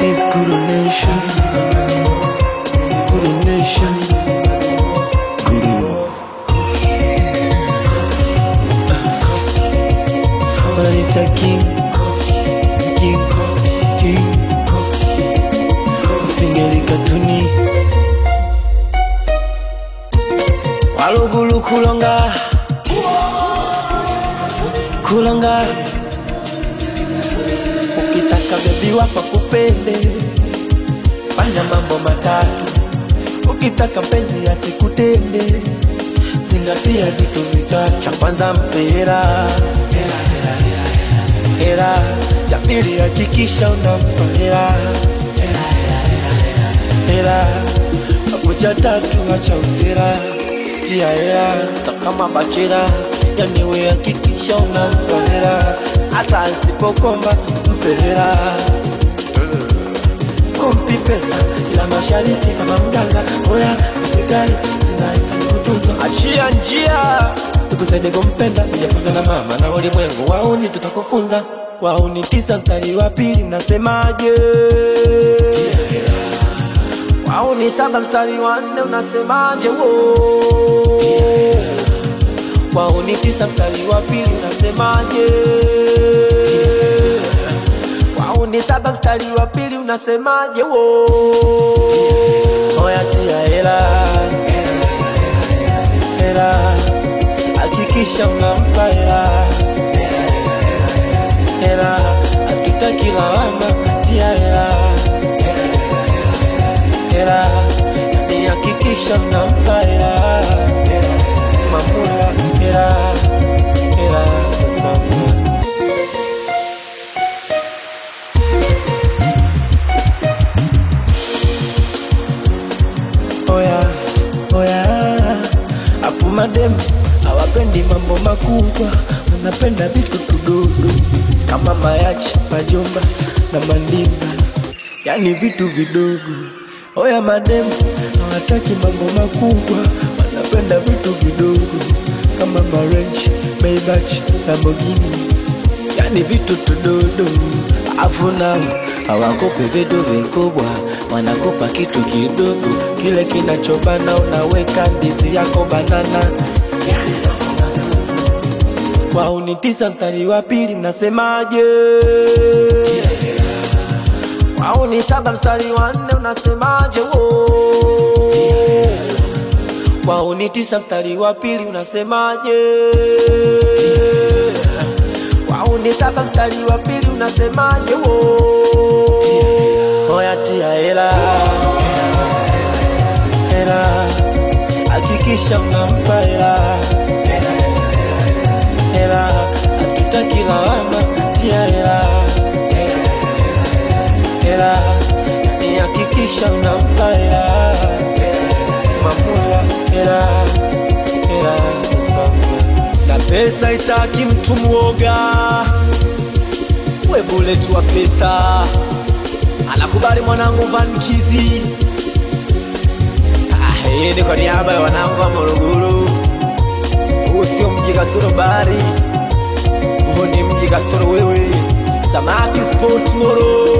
is Guru Nation. Guru Nation. Guru. Wanita King. King. King. Singeli katuni. Walugulu kulonga. Kulonga. Ukitaka bebi wako kupende, fanya mambo matatu. Ukitaka mpenzi asikutende, zingatia vitu vitatu. Cha kwanza mpe hela, hela. Cha pili hakikisha unampa hela, hela. Hapo cha tatu acha usira, tia hela. Hata kama bachela, yani we hakikisha unampa hela, hata asipokomba mpe hela kumpi pesa ila mashariki kama mganga oya usikali zinaita kutunza achia njia tukusaidie kumpenda kujafunza na mama na ulimwengu wauni tutakufunza wauni tisa mstari wa pili mnasemaje wauni saba mstari wa nne unasemaje wo wauni tisa mstari wa pili unasemaje wauni saba mstari wa pili unasemaje wo oya tia hela hela hakikisha unampa hela hela hatutaki lawama tia hela hela ni hakikisha unampa hela mamula hela hela sasa oya oya afu mademu hawapendi mambo makubwa wanapenda vitu tudogo kama mayachi majomba na mandimba yani vitu vidogo oya mademu hawataki mambo makubwa wanapenda vitu vidogo kama marenji maybach lamborghini yani vitu tudodo afu nao hawakopi vitu vikubwa wanakopa kitu kidogo kile kinachobana unaweka ndizi yako banana wauni tisa mstari wa pili mnasemaje wauni saba mstari wa nne unasemaje wo wauni tisa mstari wa pili unasemaje wauni saba mstari wa pili unasemaje wo oya tia hela hela hakikisha unampa hela hela hatutaki lawama tia hela hela ni hakikisha unampa hela mamula hela hela sasa na pesa itaki mtu mwoga we bullet wa pesa anakubali mwanangu vankizi Ah, hii ni kwa niaba ya wanangu wa Morogoro. Huu sio mji kasoro bahari, huu ni mji kasoro wewe. Samaki Sport Moro